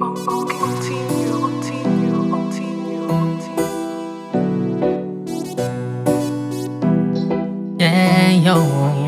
Yeah, yo.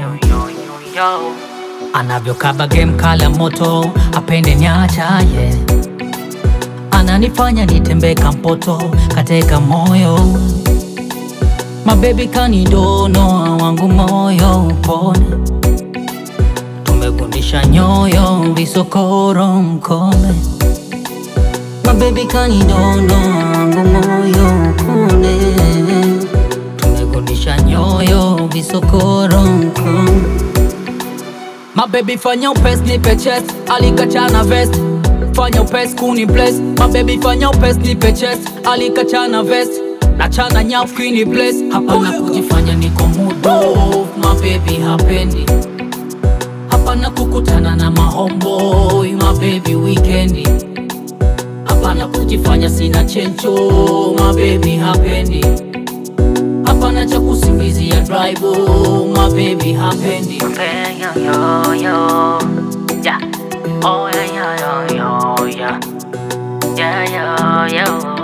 Anavyokaba game kala moto apende nyacha yeah. Ananifanya nitembee kampoto kateka moyo mabebi kanidonoa wangu moyo upone tumegundisha nyoyo visokoro mkome mabebi kanidonoa wangu moyo upone tumegundisha nyoyo visokoro mkome Mabebi fanya upesi nipe chest alikachana vest fanya upesi kuni bless Mabebi fanya upesi nipe chest alikachana vest nachana nyafu kini bless hapana kujifanya niko mudo mabebi hapendi hapana kukutana na mahomboy mabebi wikendi hapana kujifanya sina chencho mabebi hapendi hapana cha kusingizia drive mabebi hapendi yo, yo, yo. Yeah. Oh, yeah, yeah, yo, yo, yeah. Yeah, yo, yo.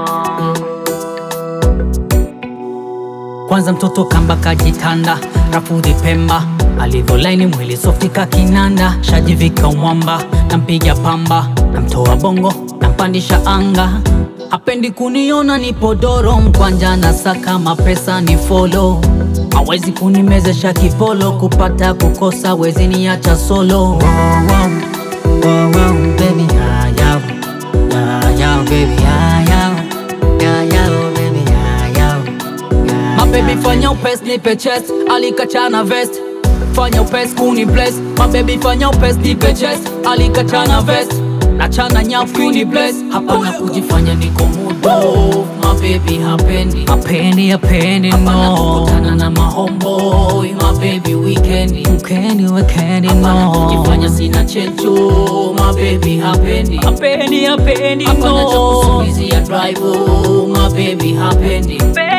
Kwanza mtoto kamba kajitanda, rafudhi pemba, alivyolaini mwili sofika kinanda, shajivika umwamba, nampiga pamba, namtoa bongo, nampandisha anga, hapendi kuniona nipo doro, mkwanja na saka mapesa ni follow hawezi kunimezesha kipolo, kupata kukosa wezi niacha solo. Wow, wow, wow, wow, baby, yeah, yeah, yeah, yeah, baby, yeah, yeah, yeah, yeah, baby, yeah, yeah, yeah, Mabebi fanya upesi nipe chest, alikachana vest fanya upesi kuni bless mabebi fanya upesi nipe chest, alikachana vest nachana nyafu kuni bless hapana kujifanya niko mudo mabebi hapendi hapendi hapendi hapana kukutana na mahomboy mabebi wikendi wikendi wikendi no kujifanya sina chencho mabebi hapendi hapendi hapendi hapana cha kusingizia drive mabebi hapendi